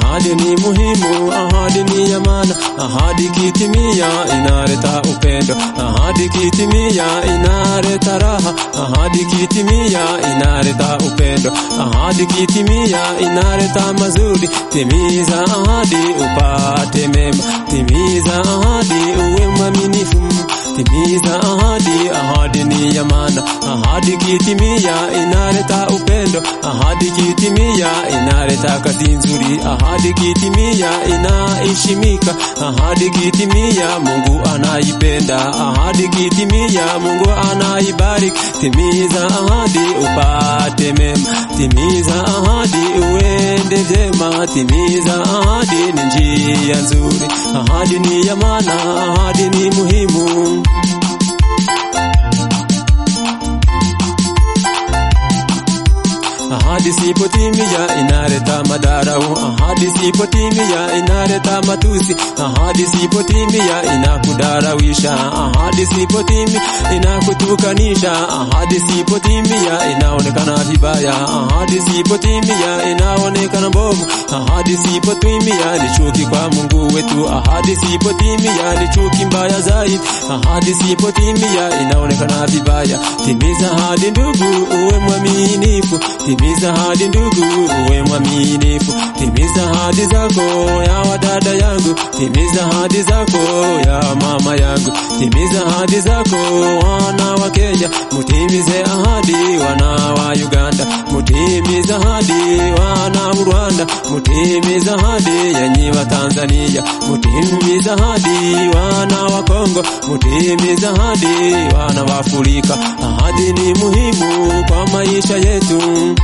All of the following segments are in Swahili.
ahadi ni muhimu, ahadi ni ya maana, ahadi kitimia inaleta upendo, ahadi kitimia inaleta raha, ahadi kitimia inaleta upendo, ahadi kitimia inaleta mazuri. Timiza ahadi upate mema, timiza ahadi uwe mwaminifu, timiza ahadi, ahadi ni ya maana, ahadi kitimia inaleta upendo, ahadi kitimia inaleta kazi nzuri, ahadi kitimia inaheshimika, ahadi kitimia Mungu anaipenda, ahadi kitimia Mungu anaibariki. Timiza ahadi upate mema, timiza ahadi uende vyema, timiza ahadi ni njia nzuri, ahadi ni ya maana, ahadi ni muhimu. Ahadi sipotimia inaleta madarau, ahadi sipotimia inaleta matusi, ahadi sipotimia inakudarawisha, ahadi sipotimia inakutukanisha, ahadi sipotimia inaonekana vibaya, ahadi sipotimia inaonekana mbovu, ahadi sipotimia ni chuki kwa Mungu wetu, ahadi sipotimia ni chuki mbaya zaidi, ahadi sipotimia inaonekana vibaya. Timiza ahadi ndugu, uwe mwaminifu Timiza ahadi ndugu, uwe mwaminifu. Timiza ahadi zako ya wadada yangu, timiza ahadi zako ya mama yangu, timiza ahadi zako wana wa Kenya, mutimize ahadi wana wa Uganda, mutimize ahadi wana wa Rwanda, mutimize ahadi yenyi wa Tanzania, mutimize ahadi wana wa Kongo, mutimize ahadi wana wa Afrika. Ahadi ni muhimu kwa maisha yetu.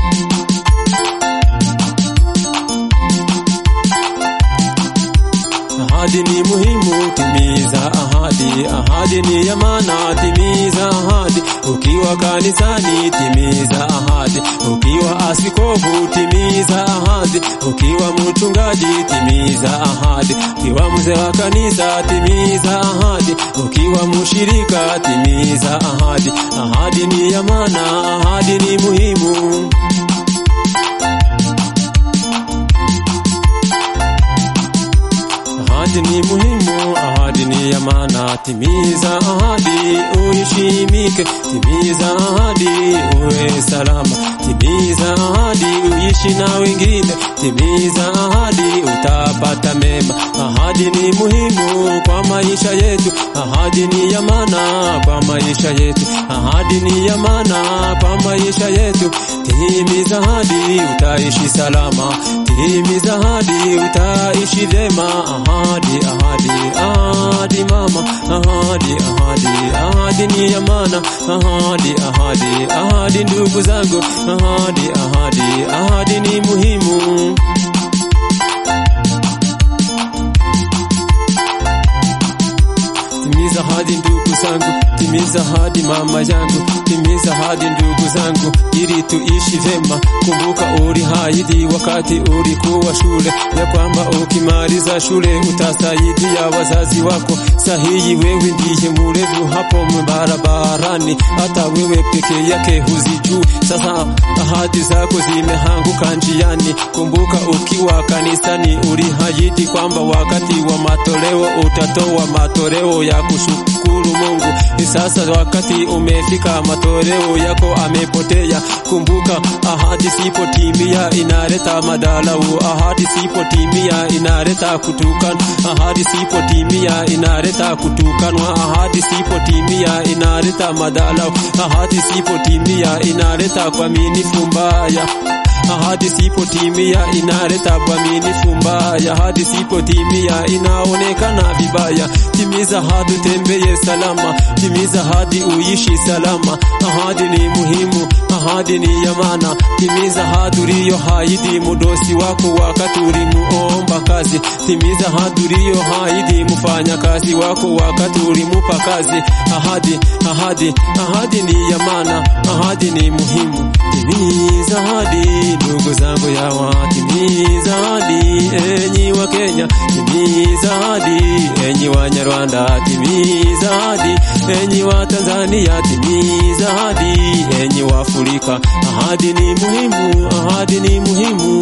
Ahadi ni muhimu, timiza ahadi. Ahadi ni ya maana, timiza ahadi. Ukiwa kanisani, timiza ahadi. Ukiwa askofu, timiza ahadi. Ukiwa mchungaji, timiza ahadi. Ukiwa mzee wa kanisa, timiza ahadi. Ukiwa mshirika, timiza ahadi. Ahadi ni ya maana, ahadi ni muhimu. Ahadi ni muhimu, ahadi ni ya maana. Timiza ahadi uheshimike, timiza ahadi uwe salama, timiza ahadi uishi na wengine, timiza ahadi utapata mema. Ahadi ni muhimu kwa maisha yetu, ahadi ni ya maana kwa maisha yetu, ahadi ni ya maana kwa maisha yetu. Timiza ahadi utaishi salama, timiza ahadi utaishi vyema. Ahadi, ahadi, ahadi mama, ahadi, ahadi, ahadi ni ya maana. Ahadi, ahadi, ahadi ndugu zangu, ahadi, ahadi, ahadi ni muhimu. Timiza ahadi ndugu zangu, timiza ahadi mama yangu, timiza ahadi ndugu zangu, ili tuishi vema. Kumbuka uliahidi wakati ulikuwa shule, ya kwamba ukimaliza shule utasaidia wazazi wako. Sahihi, wewe ndiye mulevu hapo barabarani, hata wewe peke yake huzijui. Sasa ahadi zako zimehanguka njiani. Kumbuka ukiwa kanisani uliahidi kwamba wakati wa matoleo utatoa matoleo ya kushukuru Mungu. Ni sasa wakati umefika, matoleo yako amepotea. Kumbuka ahadi sipotimia inaleta madalau, ahadi sipotimia inaleta kutukana, ahadi sipotimia inaleta kutukanwa, ahadi sipotimia inaleta madalau, ahadi sipotimia inaleta kuaminifu mbaya ahadi sipotimia inaleta uaminifu mbaya, ahadi sipotimia inaonekana vibaya. Timiza ahadi utembeye salama, timiza ahadi uishi salama. Ahadi ni muhimu, ahadi ni ya maana. Timiza ahadi uliyoahidi mudosi wako wakati ulimuomba kazi. Timiza ahadi uliyoahidi mfanya kazi wako wakati ulimupa kazi. Ahadi, ahadi, ahadi ni ya maana, ahadi ni muhimu. Timiza ahadi ndugu zangu yawa, timiza ahadi enyi wa Kenya, timiza ahadi enyi wa Nyarwanda, timiza ahadi enyi wa Tanzania, timiza ahadi enyi wa Afrika. Ahadi ni muhimu, ahadi ni muhimu.